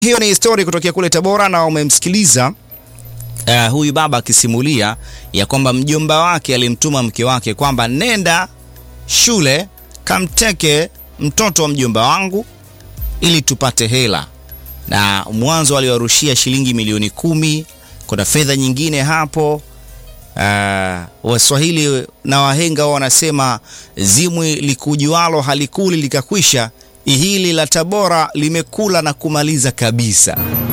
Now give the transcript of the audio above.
Hiyo ni story kutokea kule Tabora na umemsikiliza uh, huyu baba akisimulia ya kwamba mjomba wake alimtuma mke wake kwamba nenda shule kamteke mtoto wa mjomba wangu ili tupate hela, na mwanzo aliwarushia shilingi milioni kumi. Kuna fedha nyingine hapo. Uh, Waswahili na wahenga wao wanasema zimwi likujualo halikuli likakwisha, hili la Tabora limekula na kumaliza kabisa.